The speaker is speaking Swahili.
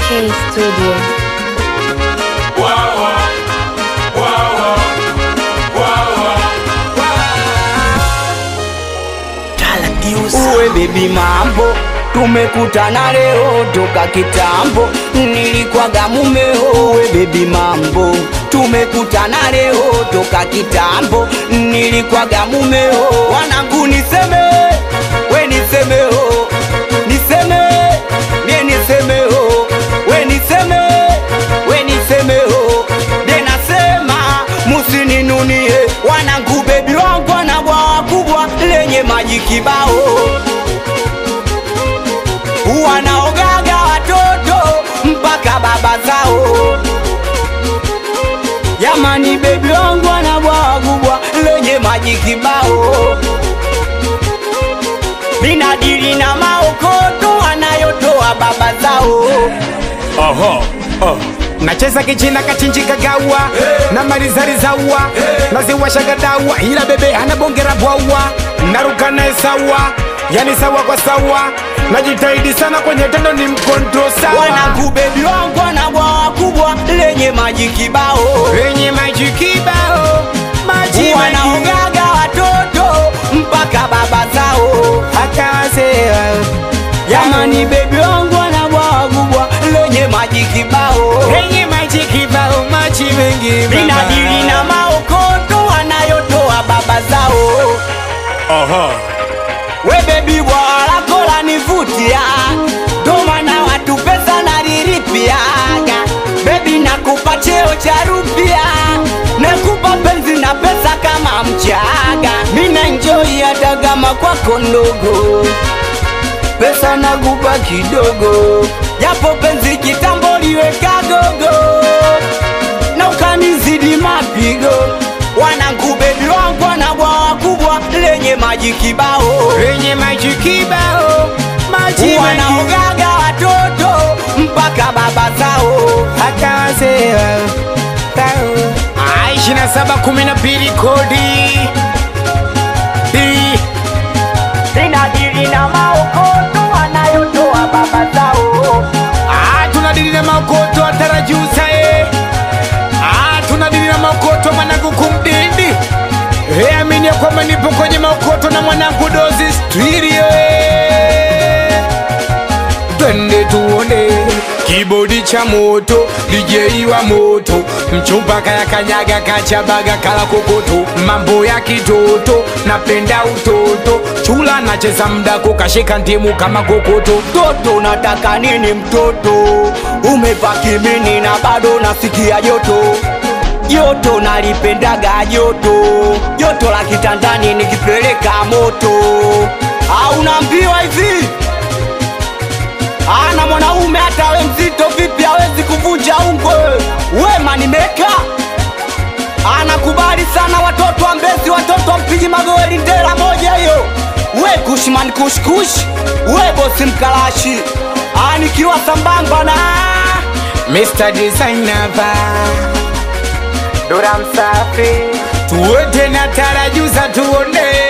K Studio. Uwe baby mambo tumekutana leo toka kitambo nilikwaga mumeo uwe baby mambo tumekutana leo toka kitambo nilikwaga mumeo wanangu niseme we nisemeo niseme mie nisemeo we niseme we nisemeo denasema musininunie wanangu bebi wangu ana bwawa kubwa lenye maji kibao wanaogaga watoto mpaka baba zao Jamani, bebi wangu ana bwawa kubwa lenye maji kibao, minadili na maokoto wanayotoa baba zao. Oho, oh. nacheza kichina kachinji kagawa na marizarizawa naziwashagadawa ila bebe anabongera bwawa naruka naye sawa yani sawa kwa sawa najitahidi sana kwenye tendo ni mkonto sawa Wanangu, bebi wangu ana bwawa kubwa lenye maji kibao, wenye maji kibao maji maji wanaogaga watoto mpaka baba zao. hata wazee Jamani, bebi wangu ana bwawa kubwa lenye maji kibao wenye maji kibao maji mengi minadili na maokoto wanayotoa baba zao. Oho. We bebi bwawa lako lanivutia, ndo maana watu pesa nalilipiaga. Bebi nakupa cheo cha rupia, nakupa penzi na pesa kama mchaga. Mina enjoy hata kama kwako ndogo, pesa nakupa kidogo, japo penzi kitambo liweka gogo na ukanizidi mapigo. Wanangu bebi wangu ana bwawa kubwa lenye maji kibao wenye maji kibao maji mengi wanaogaga watoto mpaka baba zao. hata wazee ishirini na saba kumi na mbili kodi Hii. Ninadili na maokoto wanayotoa baba zao. Ah, tunadili na maokoto atarajusa eh. Ah, tunadili na maokoto mwanangu kumdindi Eh, amini ya kwamba nipo kwenye maokoto na mwanangu dozi studio eh. twende tuone kibodi cha moto DJ wa moto mchumba kaya kanyaga kachabaga kala kokoto mambo ya kitoto napenda utoto chula nacheza mdako kashika ndimu kama kokoto Mtoto unataka nini mtoto? Umevaa kimini na bado nasikia joto joto, nalipendaga joto joto la kitandani nikipeleka moto. Au unaambiwa hivi ana mwanaume hata we mzito vipi hawezi kuvunja ungwe. Wema nimeka anakubali sana watoto wa Mbezi, watoto wa mpiji magoli ndela moja hiyo. We kushman kushkush, we bosi mkalashi, Ah, nikiwa sambamba na Mr. Designer va Dora msafi tuwete na tarajuza tuone